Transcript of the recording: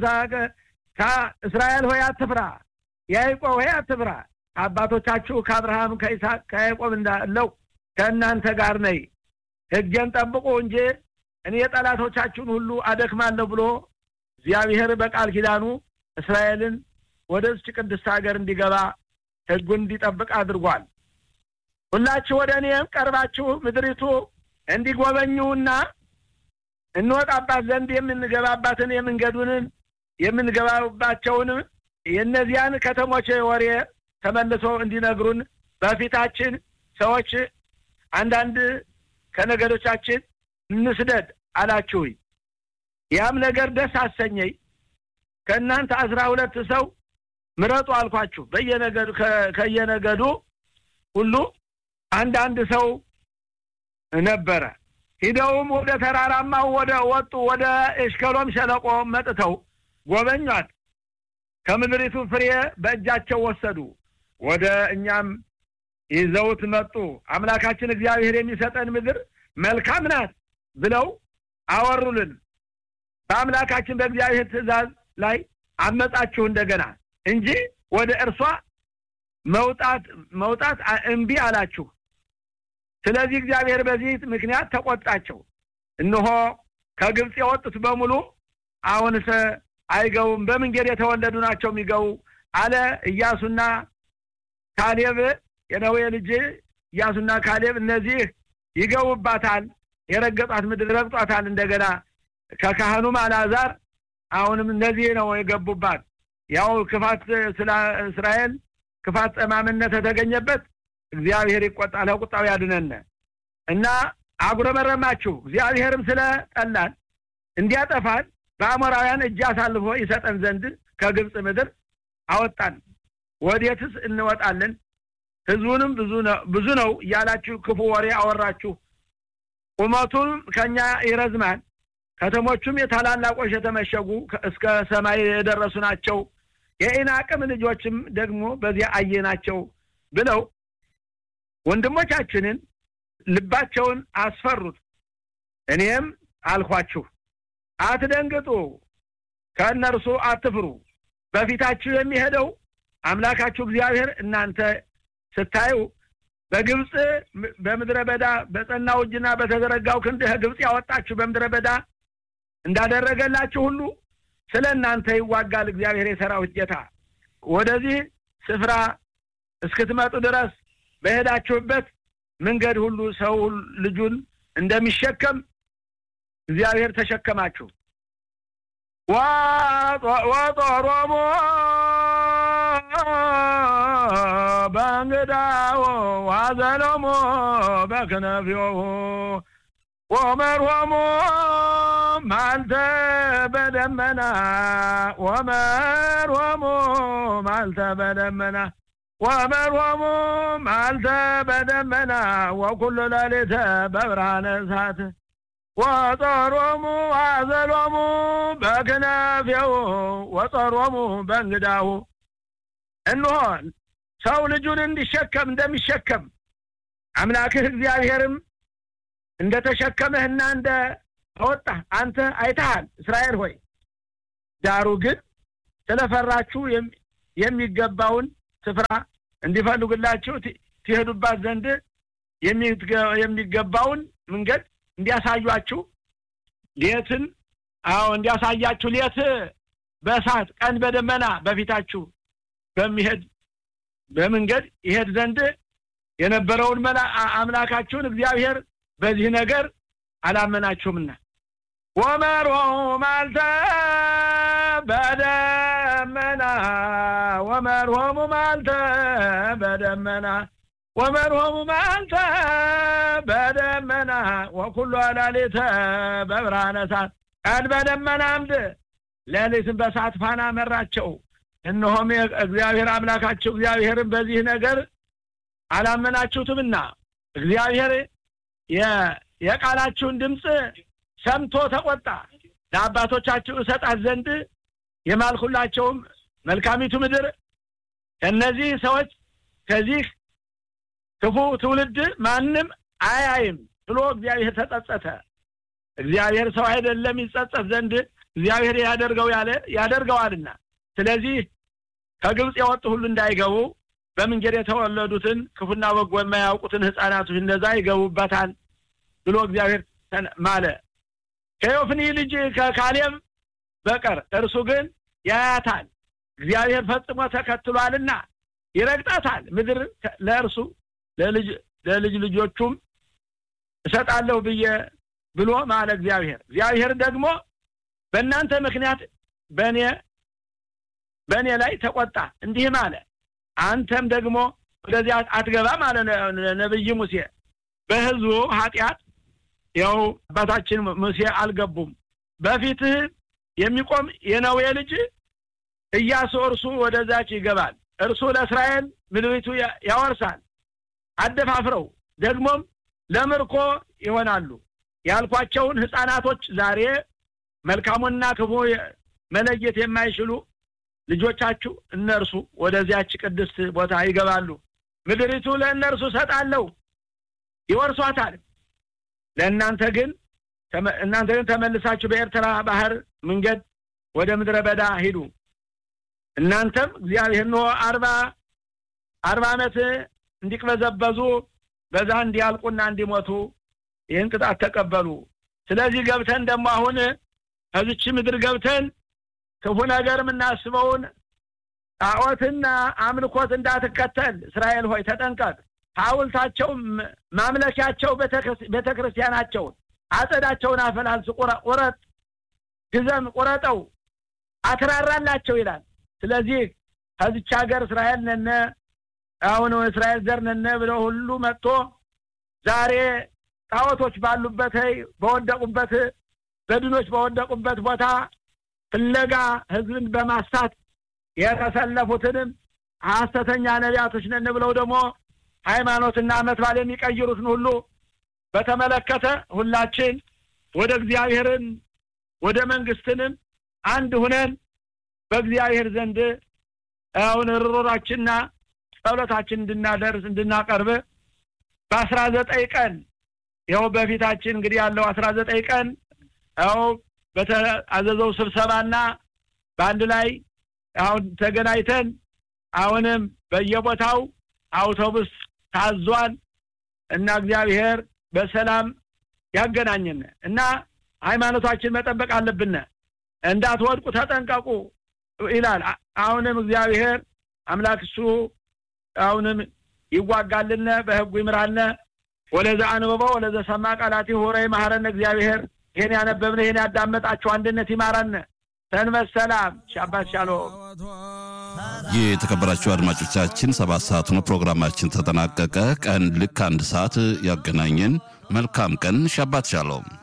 ይስሐቅ እስራኤል ሆይ አትፍራ፣ ያዕቆብ ሆይ አትፍራ፣ አባቶቻችሁ ከአብርሃም ከይስሐቅ ከያዕቆብ እንዳለው ከእናንተ ጋር ነይ፣ ሕጌን ጠብቁ እንጂ እኔ ጠላቶቻችሁን ሁሉ አደክማለሁ ብሎ እግዚአብሔር በቃል ኪዳኑ እስራኤልን ወደዚች ቅድስት ሀገር እንዲገባ ሕጉን እንዲጠብቅ አድርጓል። ሁላችሁ ወደ እኔም ቀርባችሁ ምድሪቱ እንዲጎበኙና እንወጣባት ዘንድ የምንገባባትን የመንገዱንን የምንገባባቸውንም የእነዚያን ከተሞች ወሬ ተመልሶ እንዲነግሩን በፊታችን ሰዎች አንዳንድ ከነገዶቻችን እንስደድ አላችሁኝ። ያም ነገር ደስ አሰኘኝ። ከእናንተ አስራ ሁለት ሰው ምረጡ አልኳችሁ። በየነገዱ ከየነገዱ ሁሉ አንዳንድ ሰው ነበረ። ሂደውም ወደ ተራራማው ወደ ወጡ ወደ ኤሽከሎም ሸለቆ መጥተው ጎበኟት። ከምድሪቱ ፍሬ በእጃቸው ወሰዱ። ወደ እኛም ይዘውት መጡ። አምላካችን እግዚአብሔር የሚሰጠን ምድር መልካም ናት ብለው አወሩልን። በአምላካችን በእግዚአብሔር ትእዛዝ ላይ አመጻችሁ እንደገና እንጂ ወደ እርሷ መውጣት መውጣት እምቢ አላችሁ። ስለዚህ እግዚአብሔር በዚህ ምክንያት ተቆጣቸው። እነሆ ከግብፅ የወጡት በሙሉ አሁንስ አይገቡም፣ በመንገድ የተወለዱ ናቸው የሚገቡ አለ ኢያሱና ካሌብ የነዌ ልጅ ኢያሱና ካሌብ እነዚህ ይገቡባታል፣ የረገጧት ምድር ረግጧታል። እንደገና ከካህኑም አልዓዛር አሁንም እነዚህ ነው የገቡባት። ያው ክፋት ስለ እስራኤል ክፋት ጠማምነት የተገኘበት እግዚአብሔር ይቆጣል፣ ከቁጣው ያድነን እና አጉረመረማችሁ። እግዚአብሔርም ስለ ጠላን እንዲያጠፋን በአሞራውያን እጅ አሳልፎ ይሰጠን ዘንድ ከግብፅ ምድር አወጣን። ወዴትስ እንወጣለን? ሕዝቡንም ብዙ ነው እያላችሁ ክፉ ወሬ አወራችሁ። ቁመቱም ከኛ ይረዝማል፣ ከተሞቹም የታላላቆች የተመሸጉ እስከ ሰማይ የደረሱ ናቸው። የኢናቅም ልጆችም ደግሞ በዚያ አየናቸው ብለው ወንድሞቻችንን ልባቸውን አስፈሩት። እኔም አልኳችሁ አትደንግጡ፣ ከእነርሱ አትፍሩ። በፊታችሁ የሚሄደው አምላካችሁ እግዚአብሔር እናንተ ስታዩ በግብፅ በምድረ በዳ በጸናው እጅና በተዘረጋው ክንድ ግብፅ ያወጣችሁ በምድረ በዳ እንዳደረገላችሁ ሁሉ ስለ እናንተ ይዋጋል እግዚአብሔር የሰራዊት ጌታ። ወደዚህ ስፍራ እስክትመጡ ድረስ በሄዳችሁበት መንገድ ሁሉ ሰው ልጁን እንደሚሸከም እግዚአብሔር ተሸከማችሁ። ወጦሮሞ በእንግዳው ዋዘሎሞ በክነፊው ወመርሆሞ ማልተ በደመና ወመርሆሞ ማልተ በደመና ወመርሆሙ ማልተ በደመና ወኩሉ ሌሊተ በብርሃነ እሳት ወጦሮሙ አዘሎሙ በክነፌው ወጦሮሙ በእንግዳሁ እንሆ ሰው ልጁን እንዲሸከም እንደሚሸከም አምላክህ እግዚአብሔርም እንደ ተሸከመህና እንደ አወጣህ አንተ አይተሃል እስራኤል ሆይ። ዳሩ ግን ስለፈራችሁ የሚገባውን ስፍራ እንዲፈልጉላችሁ ትሄዱባት ዘንድ የሚገባውን መንገድ እንዲያሳዩአችሁ ሌትን አዎ እንዲያሳያችሁ ሌት በእሳት ቀን በደመና በፊታችሁ በሚሄድ በመንገድ ይሄድ ዘንድ የነበረውን መላ አምላካችሁን እግዚአብሔር በዚህ ነገር አላመናችሁምና ወመርሆ ማልተ በደመና ወመርሆሙ ማልተ በደመና ወመርሆሙ ማልተ በደመና ወኩሉ ላሌተ በብርሃነ እሳት ቀን በደመና አምድ ሌሊትን በእሳት ፋና መራቸው። እነሆም እግዚአብሔር አምላካቸው እግዚአብሔርን በዚህ ነገር አላመናችሁትምና እግዚአብሔር የቃላችሁን ድምፅ ሰምቶ ተቆጣ። ለአባቶቻችሁ እሰጣት ዘንድ የማልኩላቸውም መልካሚቱ ምድር እነዚህ ሰዎች ከዚህ ክፉ ትውልድ ማንም አያይም ብሎ እግዚአብሔር ተጸጸተ። እግዚአብሔር ሰው አይደለም ይጸጸት ዘንድ እግዚአብሔር ያደርገው ያለ ያደርገዋልና ስለዚህ ከግብፅ የወጡ ሁሉ እንዳይገቡ በመንገድ የተወለዱትን ክፉና በጎ የማያውቁትን ህፃናቶች እነዛ ይገቡበታል ብሎ እግዚአብሔር ማለ። ከዮፍኒ ልጅ ከካሌብ በቀር እርሱ ግን ያያታል፣ እግዚአብሔር ፈጽሞ ተከትሏልና ይረግጣታል። ምድር ለእርሱ ለልጅ ልጆቹም እሰጣለሁ ብዬ ብሎ ማለ እግዚአብሔር። እግዚአብሔር ደግሞ በእናንተ ምክንያት በእኔ በእኔ ላይ ተቆጣ፣ እንዲህም አለ አንተም ደግሞ ወደዚያ አትገባም አለ ነቢይ ሙሴ። በህዝቡ ኃጢአት ያው አባታችን ሙሴ አልገቡም። በፊትህ የሚቆም የነዌ ልጅ ኢያሱ እርሱ ወደዛች ይገባል፣ እርሱ ለእስራኤል ምድሪቱ ያወርሳል። አደፋፍረው ደግሞም ለምርኮ ይሆናሉ ያልኳቸውን ህፃናቶች ዛሬ መልካሙና ክፉ መለየት የማይችሉ ልጆቻችሁ እነርሱ ወደዚያች ቅድስት ቦታ ይገባሉ። ምድሪቱ ለእነርሱ ሰጣለሁ፣ ይወርሷታል። ለእናንተ ግን እናንተ ግን ተመልሳችሁ በኤርትራ ባህር መንገድ ወደ ምድረ በዳ ሂዱ። እናንተም እግዚአብሔር ኖ አርባ አርባ ዓመት እንዲቅበዘበዙ በዛ እንዲያልቁና እንዲሞቱ ይህን ቅጣት ተቀበሉ። ስለዚህ ገብተን ደግሞ አሁን ከዚች ምድር ገብተን ክፉ ነገር የምናስበውን ጣዖትና አምልኮት እንዳትከተል እስራኤል ሆይ ተጠንቀቅ። ሐውልታቸው ማምለኪያቸው ቤተ ክርስቲያናቸውን አጸዳቸውን አፈላልስ፣ ቁረጥ፣ ግዘም፣ ቁረጠው፣ አትራራላቸው ይላል። ስለዚህ ከዚች ሀገር እስራኤል ነነ አሁን እስራኤል ዘር ነነ ብለው ሁሉ መጥቶ ዛሬ ጣዖቶች ባሉበት በወደቁበት በድኖች በወደቁበት ቦታ ፍለጋ ህዝብን በማሳት የተሰለፉትንም ሐሰተኛ ነቢያቶች ነን ብለው ደግሞ ሃይማኖትና ዓመት በዓል የሚቀይሩትን ሁሉ በተመለከተ ሁላችን ወደ እግዚአብሔርን ወደ መንግስትንም አንድ ሁነን በእግዚአብሔር ዘንድ አሁን ርሮራችንና ጸሎታችን እንድናደርስ እንድናቀርብ በአስራ ዘጠኝ ቀን ይኸው በፊታችን እንግዲህ ያለው አስራ ዘጠኝ ቀን ያው በተአዘዘው ስብሰባና በአንድ ላይ አሁን ተገናኝተን አሁንም በየቦታው አውቶቡስ ታዟል እና እግዚአብሔር በሰላም ያገናኝን እና ሃይማኖታችን መጠበቅ አለብን። እንዳትወድቁ ተጠንቀቁ ይላል። አሁንም እግዚአብሔር አምላክ እሱ አሁንም ይዋጋልነ በህጉ ይምራነ ወለዛ አንብቦ ወለዘ ሰማ ቃላት ሆረ ይማረነ እግዚአብሔር ይህን ያነበብነ ይህን ያዳመጣችሁ አንድነት ይማረነ። ሰንበት ሰላም ሻባት ሻሎም። የተከበራችሁ አድማጮቻችን ሰባት ሰዓት ነው ፕሮግራማችን ተጠናቀቀ። ቀን ልክ አንድ ሰዓት ያገናኘን። መልካም ቀን። ሻባት ሻሎም።